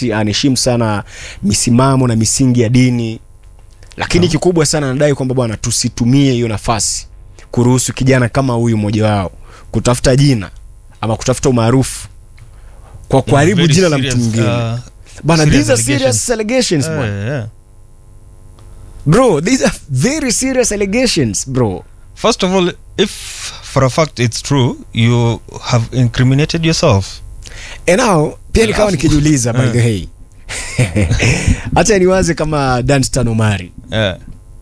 misi, anaheshimu sana misimamo na misingi ya dini lakini kikubwa sana anadai kwamba bwana tusitumie hiyo nafasi kuruhusu kijana kama huyu mmoja wao kutafuta jina ama kutafuta umaarufu kwa kuharibu Very jina la mtu serious, mwingine uh, bana serious these are serious allegations eh, bwana yeah. bro these are very serious allegations bro First of all, if for a fact it's true, you have incriminated yourself. and now pia nikawa Alafu- nikijiuliza by Eh. the way hacha niwaze kama danstan omari Yeah.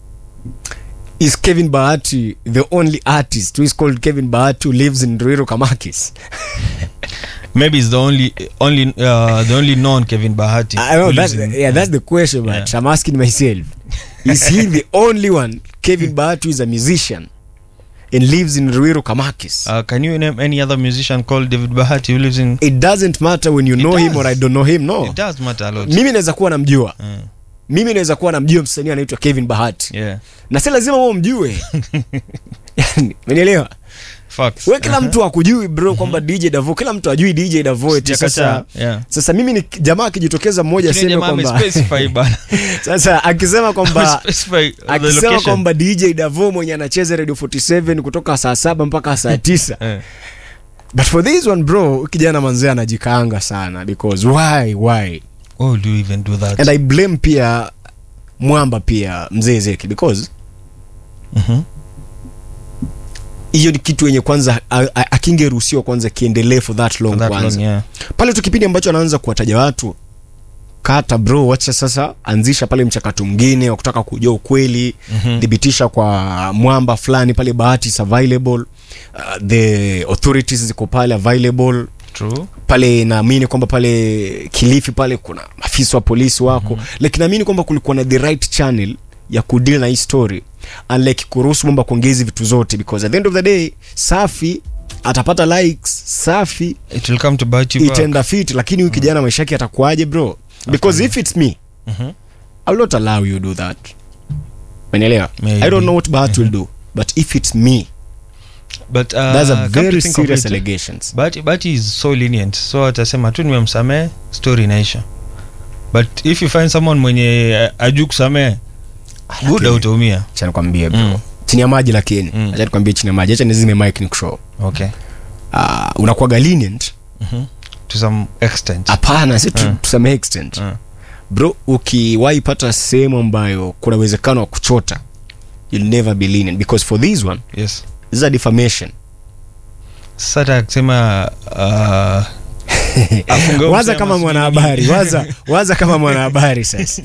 is kevin bahati the only artist who is called kevin bahati who lives in ruiro kamakis Maybe it's the only only uh, the only known Kevin Bahati. I know who that's lives in- yeah, that's the question, but Yeah. I'm asking myself: Is he the only one, Kevin Bahati, who is a musician and lives in Ruiru Kamakis? Uh, can you name any other musician called David Bahati who lives in? it doesn't matter when you know him does. or I don't know him. No, It does matter a lot. mimi naweza kuwa namjua, Mm. mimi naweza kuwa namjua msanii anaitwa Kevin Bahati Yeah. na si lazima wewe umjue. Yani, umenielewa? Facts. We kila mtu akujui bro kwamba DJ Davo, kila mtu ajui DJ Davo eti sasa. Sijakataa. Yeah. Sasa mimi ni jamaa akijitokeza mmoja Lakini aseme jamaa kwamba amespecify bana. sasa akisema kwamba Amespecify the akisema location. kwamba dj davo mwenye anacheza radio 47 kutoka saa saba mpaka saa tisa Eh. but for this one bro kijana manzee anajikaanga sana because why why Why would you even do that? and i blame pia mwamba pia mzee zeki because Mhm. hiyo ni kitu yenye kwanza a- a- akingeruhusiwa kwanza kiendelee for that long For that kwanza long, yeah. pale tu kipindi ambacho anaanza kuwataja watu kata bro wacha sasa anzisha pale mchakato mwingine wa kutaka kujua ukweli Mhm. thibitisha kwa mwamba fulani pale bahati is available uh, the authorities ziko pale available True. pale naamini kwamba pale kilifi pale kuna afisa wa polisi wako mm-hmm. lakini naamini kwamba kulikuwa na the right channel ya kudeal na hii story unlike kuruhusu mwamba kuongezi vitu zote because at the end of the day safi atapata likes safi It will come to bite you back. itaenda fit lakini huyu kijana maisha yake atakuaje bro because if it's me Mhm. I will not allow you do that Umenielewa? Maybe. i don't know what Bahati will do but if it's me But uh, that's a come very to think of serious it, allegations Bahati, Bahati is so lenient so atasema tu nimemsamehe story inaisha but if you find someone mwenye uh, ajuu kusamehe buda Lakini, utaumia acha nikwambie bro Mm. chini ya maji lakini Mm. acha nikwambie chini ya maji acha nizime mic nikushow okay uh, unakuwaga lenient Mhm. to some extent hapana si tu, Mm. to some extent Mm. bro ukiwahi pata sehemu ambayo kuna uwezekano wa kuchota you'll never be lenient because for this one yes this is a defamation sasa hata akisema uh, afunge waza msema kama sijui mwanahabari nini. waza, waza kama mwanahabari sasa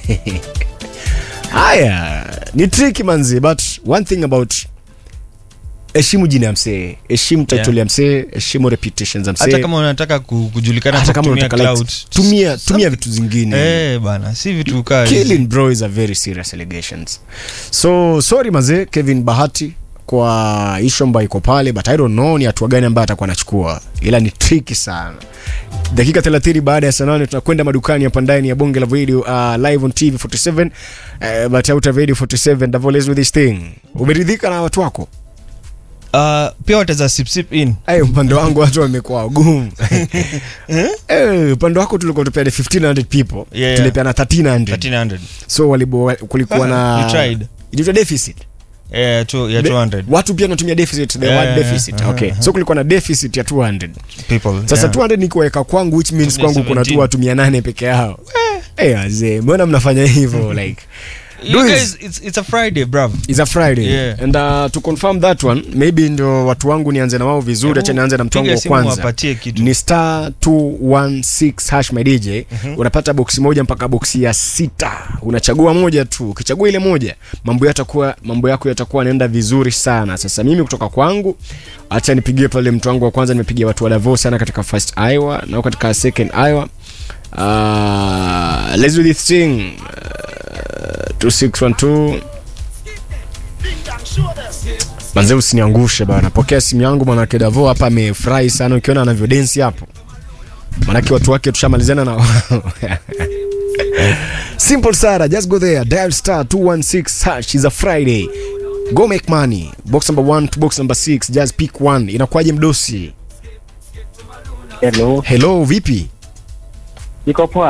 haya ni tricky manzi but one thing about heshimu jina ya msee heshimu title Yeah. ya msee heshimu reputation za hata msee kama unataka ku- kujulikana hata kwa kama kutumia unataka cloud likes, tumia tumia vitu zingine eh bana si vitu kaa hizi. killing bro is a very serious allegations so sorry mazee kevin bahati kwa ishu ambayo iko pale but i don't know ni hatua gani ambayo atakuwa anachukua ila ni tricky sana dakika 30 baada ya saa nane tunakwenda madukani hapa ndani ya bonge la video uh, live on tv 47 uh, but out of radio 47 Davos with this thing umeridhika na watu wako uh, pia wataweza sipsip in Ay, upande wangu watu wamekuwa wagumu Eh, upande wako tulikuwa tupeana 1500 people Yeah, yeah. tulipeana 1300 1300 so walibo, kulikuwa na You tried. ilitwa deficit eh tu ya De- 200 watu pia natumia deficit the Yeah, word yeah, deficit yeah. okay Uh-huh. so kulikuwa na deficit ya 200 people sasa yeah. 200 ni kuweka kwangu which means Tumia kwangu kuna tu 17. watu 800 peke yao eh wazee mbona mnafanya hivyo like you Do guys it's, it's a friday bruv It's a Friday Yeah. and uh, to confirm that one maybe ndo watu wangu nianze na wao vizuri acha nianze na mtu wangu Piga wa simu kwanza wapatie kitu ni star 216 hash my dj unapata boksi moja mpaka boksi ya sita unachagua moja tu ukichagua ile moja mambo yatakuwa mambo yako yatakuwa yanaenda vizuri sana sasa mimi kutoka kwangu acha nipigie pale mtu wangu wa kwanza nimepigia watu wa Davos sana katika first Iowa na katika second Iowa uh, let's do this thing uh, 2612 manze usiniangushe bana pokea simu yangu mwanake davo hapa amefurahi sana ukiona anavyodensi hapo manake watu wake tushamalizana na simple sara just go there dial star 216 hash is a friday go make money box number 1 to box number 6 just pick one inakuwaje mdosi Hello, hello vipi niko poa.